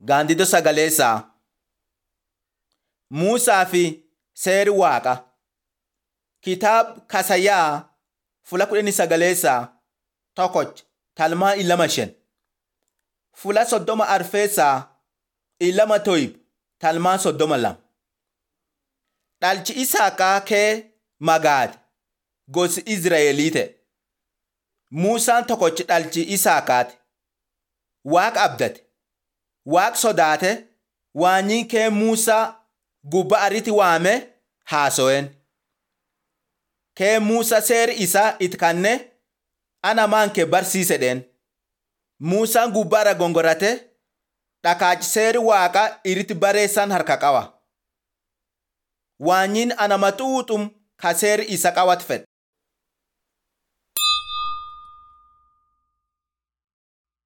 Gaandiddoo Sagaleessaa Muusaa fi Seeri Waaqa Kitaaba Kasayaa Fula kudhanii sagaleessaa tokkoch talmaa ilama shan Fula soddoma arfeessaa ilama toyib talmaa soddoma lama Dhalchi Isaaqaa kee magaate gosi Izraa'elii ta'e. Muusaan tokkochi dhalchi Isaaqaati. Waaqa abdate. Waaqa sodaate waanyiin kee Muusaa gubba aritti waame haaso'en. Kee Muusaa seeri isaa itti kanne ana maan kee barsiisedheen. Muusaan gubbaarra gongorate dhakaachi seeri waaqa iritti bareessan harka qaba. Waanyiin ana maxuuxum ka seeri isa qawat fedhe.